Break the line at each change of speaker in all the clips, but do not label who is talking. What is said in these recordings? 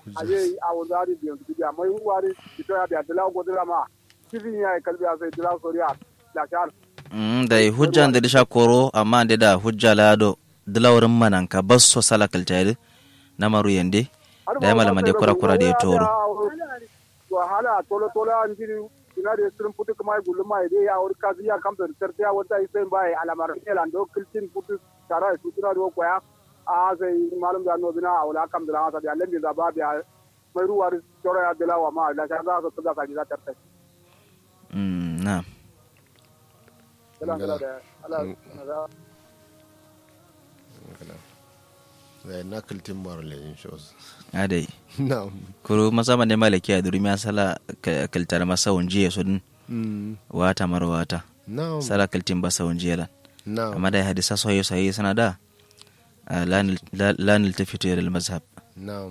aje a wanda ari biyan su biya mai wari ito ya biya dala go dala ma kifin ya kalbi ya sai dala soriya da shar
Mm, da hujja da disha koro amma da da hujja lado dilawrin manan ka basso sala kaltari na maru yande da ya malama da kura kura da ya toro
wahala tolo tolo an jiri ina da sirin putu kuma ya gullu mai dai ya wuri kazi ya kamta da tarta ya wata isai bai alamar elan do kiltin putu tara su tuna do koya a sai malum da no bina wala kam da hasa da lembi da ba biya mai ruwa toro ya dalawa ma da sha za su da ka ji da tarta
Mm, na
kala kala da ala
da na kiltin mara lejin shows
adai
na'am
kuro masama ne malaki a durmi sala ka- kaltar masa wunji so din
Mm,
wata mar wata
na'am
sala kaltin basa wunji lan
na'am
amma da hadisa soyo sai sana da ah, lanil la- lanil tafitu ila mazhab
na'am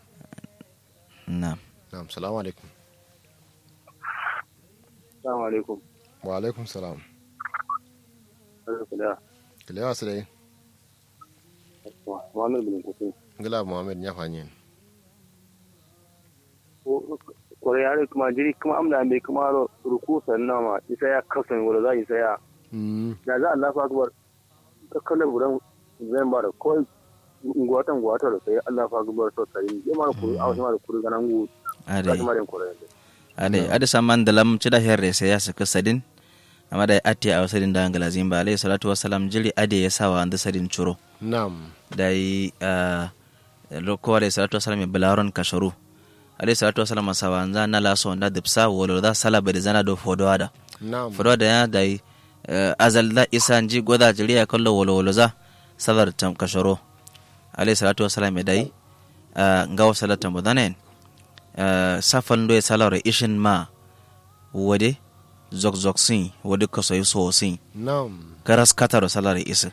na
na'am salamu alaikum
assalamu alaikum
wa alaikum salam
alhamdulillah
kilewa su dai
Muhammad bin Kusin
ngila muhammad ya fanyi
kore yare kuma jiri kuma amna mai kuma ruku sannan ma isa ya kasan wala za isa ya
Mm,
da za Allah fa akbar ka kallon gudan zan ba da ko ngwatan ngwatan da sai Allah fa akbar so sai ya mara kuru a wasu mara kuru ganan gu ga
adai
kuma den kore
ade ade saman da lam cida herre sai ya saka sadin amma da atti a sadin da angala zimba alayhi salatu wassalam jili ade ya sawa anda sadin churo
na'am
da yi loko alayhi salatu wassalam ya balaron kasharu alayhi salatu wassalam sawa anda na laso anda dipsa wolo da sala bari zana do fodo ada
na'am
fodo da ya da yi azal da isa ji goda jiri ya kallo wolo wolo za sabar tam kasharo alayhi salatu wassalam ya dai ngawa salatan budanen safan do ya salare ishin ma wade zok zok sin wade kasoyi so sin
na'am
garas kataro salare isa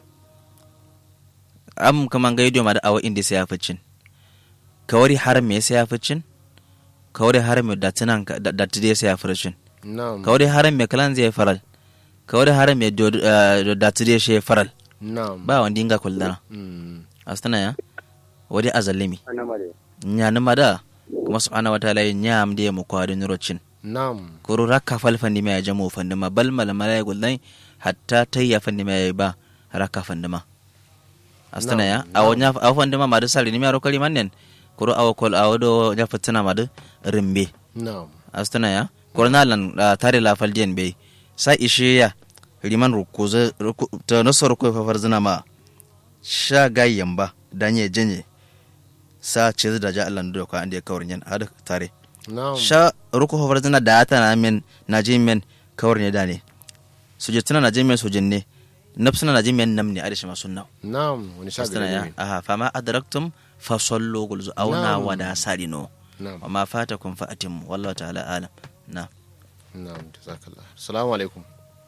am kaman ga idioma da awa indi sai ya ficin kawari har me sai ya ficin kawari har me da tunan da tude sai ya ficin
na'am
kawari har me kalan zai faral kawari har me do da tude shi faral
na'am
ba wanda inga kullana
Mm,
astana ya wadi azalimi
anamare
nyani mada kuma subhanahu wataala ya nyam de mu kwadi nurocin
na'am
kuru rakka fal fandi ma ya jamo fandi ma bal mal mala ya gullai hatta tayya fandi ma ya ba rakka fandi ma astana ya
Na'am,
awo nya awo fandi ma madu sali ni mi aro kali mannen kuru awo kol awo do nya fatina madu rimbe
na'am
astana ya kuru na lan ah, tare la fal dien be sa ishe ya liman rukuza ruku, ta nasar ko fa farzina ma sha gayyan ba danye janye sa ce da ja Allah da ka ande kawrin yan hada tare
na'am
sha ruku hofar zina da ata na men na ji men kawar ne da ne suje tana na ji men sujin ne nafsuna na ji men nam ne a da shi masu nau
na'am wani sha
astana ya
gari
aha fama adraktum fa sallu gulzu auna
Na'am.
wa da salino
na'am
wa ma fatakum fa atimmu wallahu ta'ala alam na
na'am jazakallah assalamu alaikum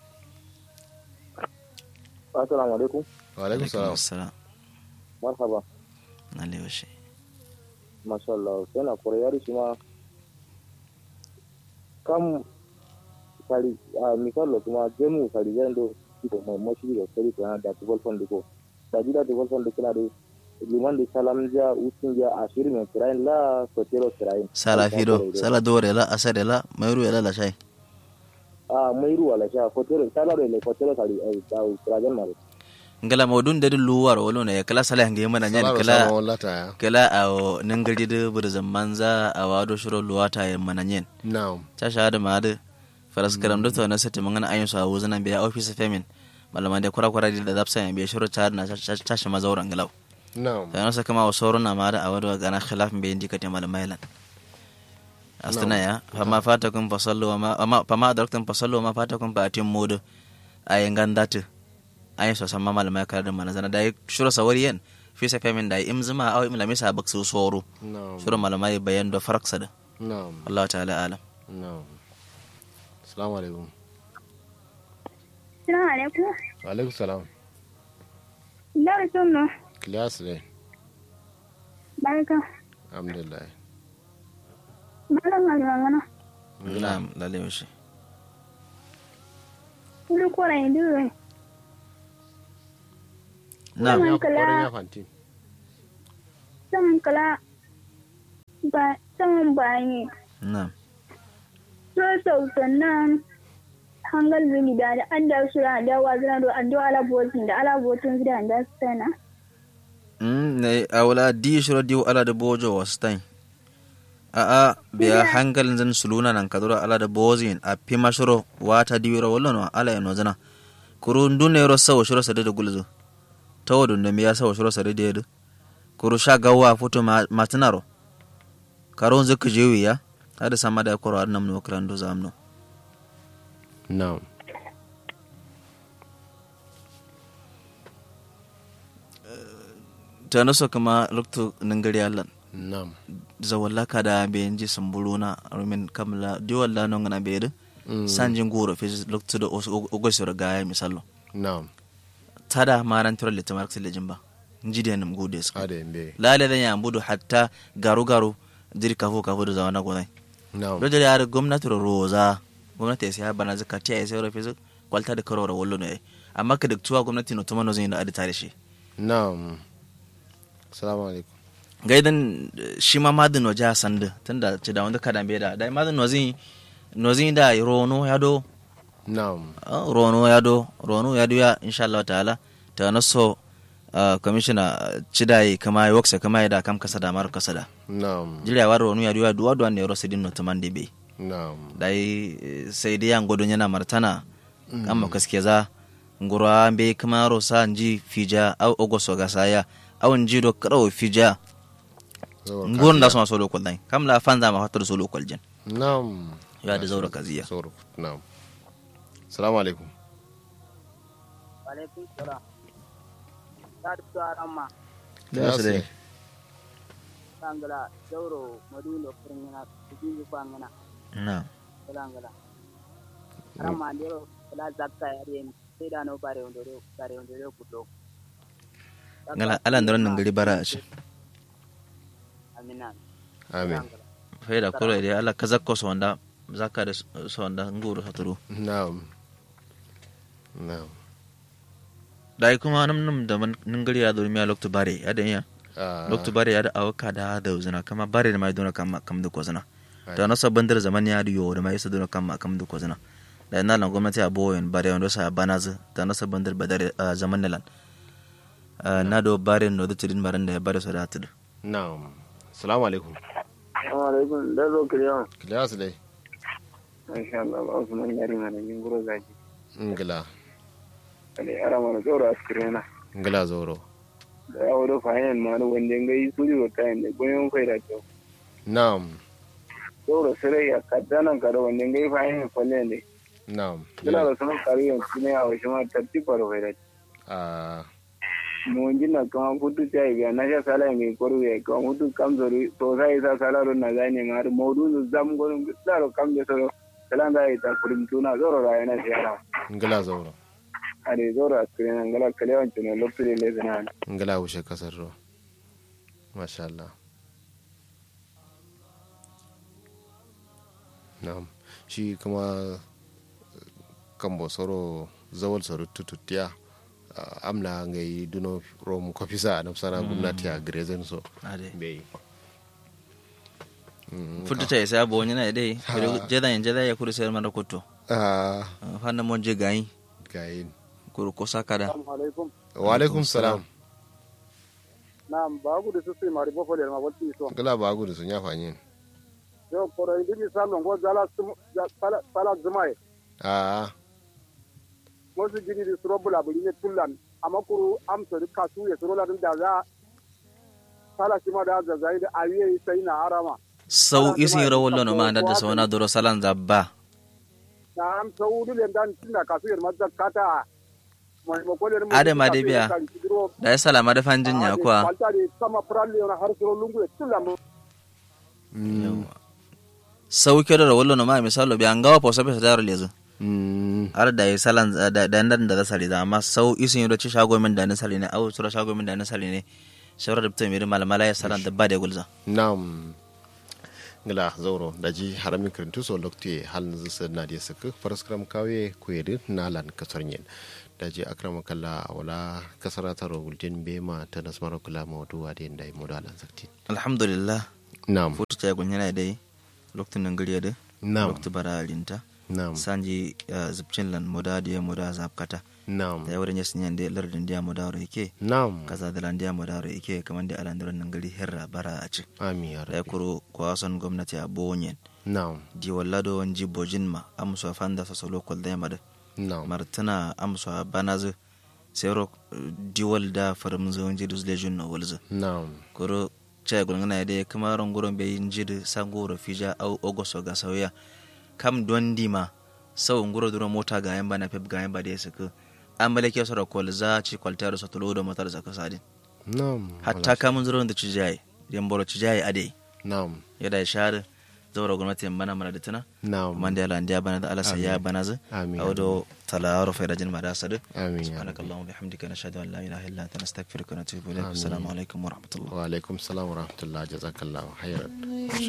assalamu alaikum
wa alaikum salam
assalam
marhaba
na lewashi
masha Allah sai na kore yare shi ma kam sari a misalo kuma jemu sari yando ko mo moshi da sari kana da tubal fondi ko da jida tubal fondi kila da liman da salam ja usin ja ashir me kirain la sotero kirain
sala fido sala dore la asare la mayru ya la shay
a mai ruwa la sha fotero sala da le fotero sari ai da kirajan mare
ngala modun de luwar wolo ne kala sala ngi mana nyen
Salam
kala
sama wallata ya
kala a nangari de burzan manza a wado shiro luwata ya mana nyen
na'am
ta shahada ma da faras karam da to na sati mangana ayin su a wuzanan biya office femin malaman da kura kura da zapsa ya biya shiro ta na tashi mazauran galau
na'am
ta nasa kama wa sauran na ma da a wado gana khilafin bayan dikati malamai lan astana ya fama fata kun fasallo wa ma fama adraktum fasallo wa ma fata kun fa atim modu ayin gandatu ayin so samma malamai kar da mana zana da shiro sawari yan fi sa femin da imzima aw imlami sa baksu soro
na'am
shiro malamai bayan da faraksa da
na'am
Allah ta'ala alam
na'am assalamu alaikum
Assalamu alaikum.
wa alaikum salam
Lara sunno.
kilas ne
Barka.
alhamdulillah
Malam Alwangana.
na'am lalle shi
Kulu kora indure.
na'am
ya
Kala.
kokarin ya fanti
Saman kala. ba saman bayan
na'am
so sau sannan hangal zuni da da an da su da wa zana do an do ala botin da ala botin da an da sana
Mm, ne awla di shiro di ala da bojo wastain a a biya hankalin zan suluna nan kadura ala da bozin a pima shiro wata diwiro wallo no ala ya nozana kuru ndune ro sawo shiro sade da gulzo tawo dun da miya sawo shiro sade da yedu kuru sha gawa futo ma- matinaro karon zuku jewi ya ada sama da koro adnam no krando zamno
na'am
tano so kama luktu nangari allan
na'am
zawalla kada be nji sambuluna rumin kamla diwalla no ngana be
Mm.
sanjin goro fi luktu da ogosoro gaya misallo
na'am
tada maran tiro lita marksi lejin ba nji da nam gode su
ade mbe
lale da yambudu hatta garu garu jiri kafu kafu da zawana godai
na'am
do jari har gwamnati ro roza gwamnati sai bana zaka tiya sai ro fi kwalta da karora wallo ne amma ka duk tuwa gwamnati no tumano zai da adita da shi
na'am assalamu alaikum
gaidan eh, shi ma madin waje a sanda tunda ci da wanda kadan bai da dai madin wazi nozi da rono ya do
na'am
ah, rono ya do rono ya do ya insha Allah ta'ala ta na so ah, commissioner cidai kama ya waksa kama ya da kam kasa da mar kasa da
na'am
jira wa rono ya do ya duwa duwa ne ro sidin no tamande be
na'am
dai eh, sai dai yan godon yana martana amma kaske za ngura be kama ro sa nji fija au ogoso ga saya au nji do karo fija
Zawar
ngon da
kafiya.
soma solo kol dai kam la fanza ma hatar solo kol jen
na'am
ya da zaura kaziya
Zaura, na'am assalamu alaikum
alaikum salam ta da arama
da su dai
tangala dauro madulo furngina tuji kwangana
na
tangala arama ndero kala zakka yaren sai da no bare ondoro bare ondoro kudo
ngala ala ndoro nan gari bara a ce
amina
amin
fai da kula da ala ka zakko so wanda zakka da so wanda nguru saturu
na'am na'am
dai kuma nam nam da man nan gari ya durmi a lokto bare ya da iya
Ah,
lokto bare ya da awaka da da uzuna kama bare da mai dona kama kam da kozuna da na sabban dar zaman ya diyo da mai sa dona kama kam da kozuna da ina lan gwamnati a boyen bare wanda sa banazu da na sabban dar badar ah, zaman nalan Ah, na do bare no da tidin baran da ya bare so da tudu
na'am assalamu alaikum
alaikum da zo kiriyan
kilas dai
insha Allah ba su man yari mana yin guro zaji
ngila
ale arama na dauro askirena
ngila zoro
da ya wado fahimin ma da wanda ngai su jiro tayin da goyon faida to
na'am
dauro sire ya kaddanan kada wanda ngai fahimin falle ne
na'am
Bila da sanar kariyan kuma ya wasu ma tartiba da faida
Ah,
mo jinna kama futu chai ga na sha sala ngai koru ya kama futu kam zori to sai sa sala ro na zani ngar modu nu zam goru daro kam de soro kala da ita kurim tuna zoro ra yana siara
ngila zoro
ade zoro askirena ngala kalewan tuna lopire le zana
ngila wuce kasar ruwa masha Allah na'am shi kuma kambo soro zawal soro tututiya ah, amna ngai duno rom kofisa na sana gwamnati a grezen so
ade
bai
futu ta isa bo nyina dai jeda yin jeda ya kuru sai mara kuto
ah
fanna mon je gayi
gayin
kuru ko sakada
assalamu alaikum
wa alaikum salam
nam bagu de susi mari bo fole ma wolti so
gala ba gudu sun ya fanyin
yo koro ndi mi sallo ngo zala sum- za- sala sala zumai
ah
mo su gidi di suro bula buli ne tullan amakuru am so di kasu ya suro la da za sala sima da za zai da awiye sai na arama
sau isi ro wollo no ma da so na doro salan zabba
na am saudu le dan tinda kasu yer mazza kata mai mo ko le mo
Ade ma dai biya. da ya salama da fanjin ya kuwa
falta de sama pralle na har suro lungu e tullan
mm,
sau ke da wollo no ma misalo bi an gawa po sabe sa daro lezu
mm,
har da ya salan da da nan da sali da amma sau isi ro ci shago min da na sali ne au sura shago min da na sali ne shawara da mutum mai malamala ya salan da ba da gulza
nam ngila zauro daji harami kirintu so lokti hal zisa na dia saka paraskram kawe kuyedi nalan kasarnyen daji akrama kala wala kasara taro guljen bema ta nasmaro kula mawdu wade ndai modalan sakti
alhamdulillah
Naam.
futu ta gun yana dai lokacin nan gari da
Naam.
lokacin bara linta
Naam.
sanji uh, zubcin lan moda da moda zapkata
Naam.
da yawar yasin yan da lardin da moda ro yake
Naam.
kaza da lan da moda ro yake kamar da alandaron nan gari herra bara a ci
Amin ya
da ya
rabbi.
kuro kwason gwamnati a bonyen
Naam.
di wallado wanji bojin ma amso fanda sa solo kol da yamada
Naam.
martana amso banazu sero diwal da farum zo wanji dus legion no walzu
Naam.
kuro chai gulngana de kuma rongoron be injid sangoro fija au ogoso ga sauya kam dondi ma sau nguro duro mota ga yamba na pep ga yamba de suku ambale ke soro kol za ci kwaltar so tulo do motar zaka sadin
Naam.
hatta kamun zuro da cijai yamboro cijai ade
Naam.
yada shar zaura gwamnati mana mana da tuna
Naam.
man da yala ndiya bana da alasa ya bana zu
Amin.
awdo tala ro fa rajin ma da sadu
Amin ya
سبحانك
rabbi.
اللهم وبحمدك نشهد ان لا اله الا انت نستغفرك ونتوب اليك السلام عليكم ورحمه الله
Wa alaikum salam wa rahmatullah jazakallahu khairan.